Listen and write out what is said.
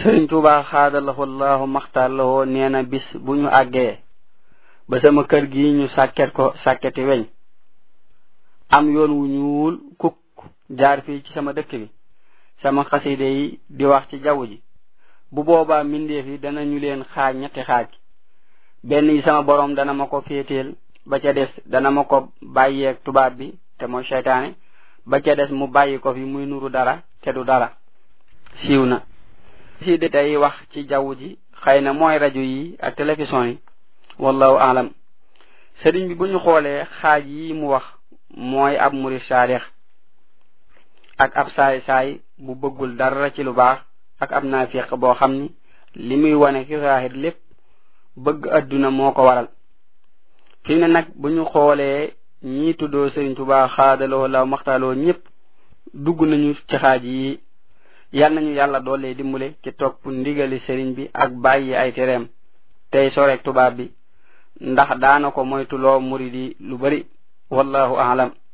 sëriñ tuuba xaadalahu allahu maxtaar lahoo nee na bis bu ñu àggee ba sama kër gi ñu sàkket ko sàkketi weñ am yoon wu ñuul kuk jaar fii ci sama dëkk bi sama xaside yi di wax ci jaww ji bu boobaa mbindeef yi danañu leen xaaj ñetti xaaj benn yi sama borom dana ma ko féeteel ba ca des dana ma ko bàyyeeg tubaab bi te mooy seytaane ba ca des mu bàyyi ko fi muy nuru dara te du dara siiw na si de tey wax ci jaww ji xëy na mooy rajo yi ak télévision yi wallahu alam sëriñ bi bu ñu xoolee xaaj yi mu wax mooy ab murid saalix ak ab saay saay bu bëggul dara ci lu baax ak ab naafiq boo xam ni li muy wane ci saahir lépp bëgg adduna moo ko waral fi ne nag bu ñu xoolee ñii tuddoo sëriñ Tuubaa xaadaloo law maxtaaloo ñëpp dugg nañu ci xaaj yi yal nañu yàlla doole dimbale ci topp ndigali sëriñ bi ak bàyyi ay tereem tey soreek tubaab bi ndax daana ko moytuloo murid yi lu bari wallahu aalam